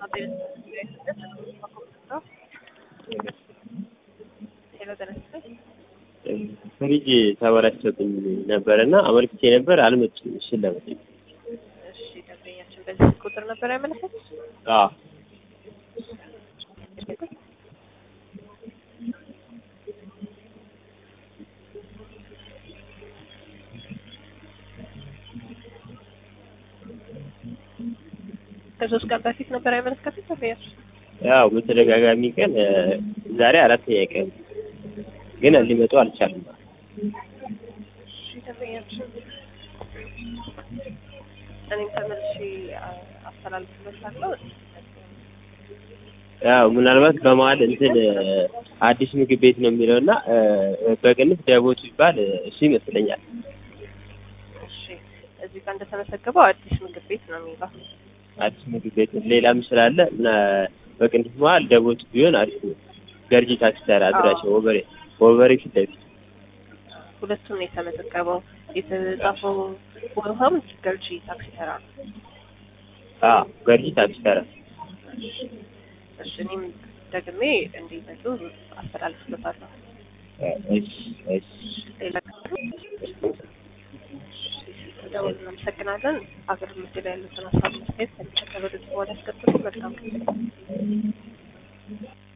ፍሪጅ ተበላሽቶብኝ ነበር እና አመልክቼ ነበር አልመጡም። እሺን ለመጠየቅ እሺ ደንበኛችን በዚህ ቁጥር ነበር ያመለከቱት? አዎ ከሶስት ቀን በፊት ነበር ያመለከቱት ደንበኛችን? ያው በተደጋጋሚ ቀን ዛሬ አራተኛ ቀን ግን ሊመጡ አልቻሉም። እሺ ደንበኛችን እኔም ተመልሼ አስተላልፍለታለሁ። ያው ምናልባት በመሀል እንትን አዲስ ምግብ ቤት ነው የሚለው እና በቅንፍ ደቦት ይባል እሱ ይመስለኛል። እሺ እዚህ ጋር እንደተመዘገበው አዲስ ምግብ ቤት ነው የሚለው። አዲስ ምግብ ቤት ሌላም ስላለ እና በቅንፍ መሀል ደቦት ቢሆን አሪፍ ነው። ገርጂ ታክሲ ተራ አድራሻ ወበሬ ወበሬ ፊት ለፊት ሁለቱም ነው የተመዘገበው። የተጻፈው ቦታም ገርጂ ታክሲ ተራ ነው። አዎ ገርጂ ታክሲ ተራ እሺ እኔም ደግሜ እንዲመጡ አስተላልፍለታለሁ። እሺ እሺ ሌላ ደውል እናመሰግናለን። አገር ምድል ያሉትን ሀሳብ መስጠት ከሚከተለው በኋላ ያስቀጥሉ። መልካም ጊዜ